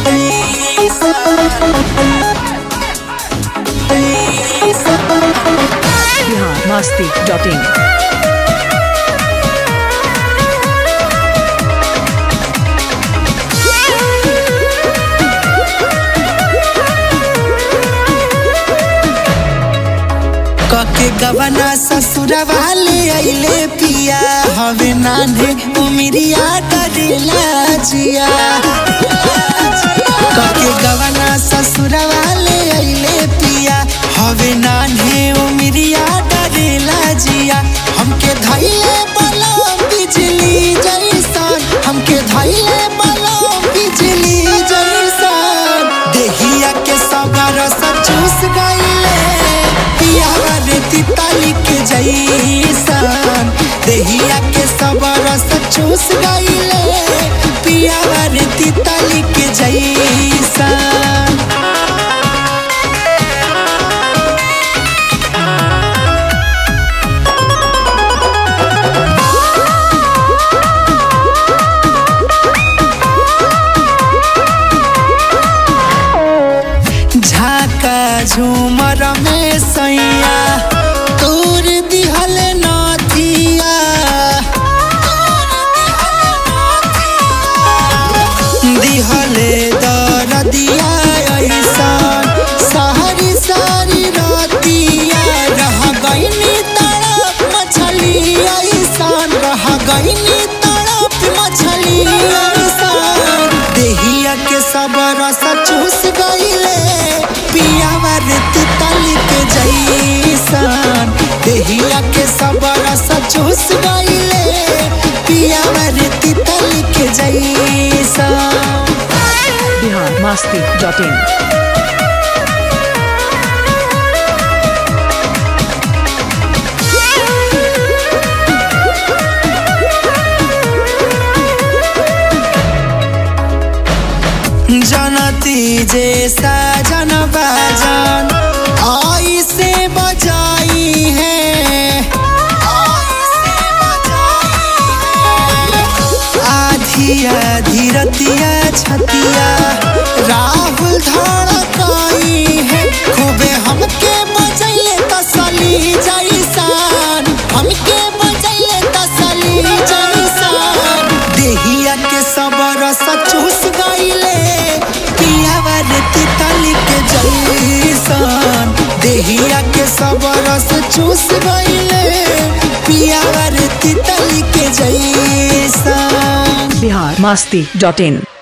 Bihar Masti dot in कके गवना ससुरवा ले अइले पिया हवे नान्हे उमिरिया करेला जिया कके गवना ससुरवा ले अइले पिया हवे नान्हे उमिरिया डरेला जिया हमके धैले बलम बिजली जैसन हमके धैले बलम बिजली जैसन देहिया के सबर सब चूस गइले पियावा रे तितली के जैसन देहिया के सबर सब चूस गइले पियावा रे तितली के जैसन झाका झूमर में सैया तोर दिहल नथिया दिहले दरदिया ऐसन सारी सारी रतिया रह गईनी तड़प मछली ऐसन रह गईनी तड़प मछली ऐसन देहिया के सबर चूस गईले पियावा रे तितली के जैसन देहिया के सबर चूस गईले पियावा रे तितली के जैसन बिहार मस्ती डॉट इन जनती जे साजन बाजन आई से बजाई है आधी आधी रतिया छतिया राहुल धड़काई है खूबे हमके बजैले तसली जैसान हमके बजैले तसली जैसान देहिया के सबर सचूस गईले पियावा रे तितली के जैसन देहिया के सबर सचूस गईले पियावा रे तितली के जैसन बिहार मस्ती डॉट इन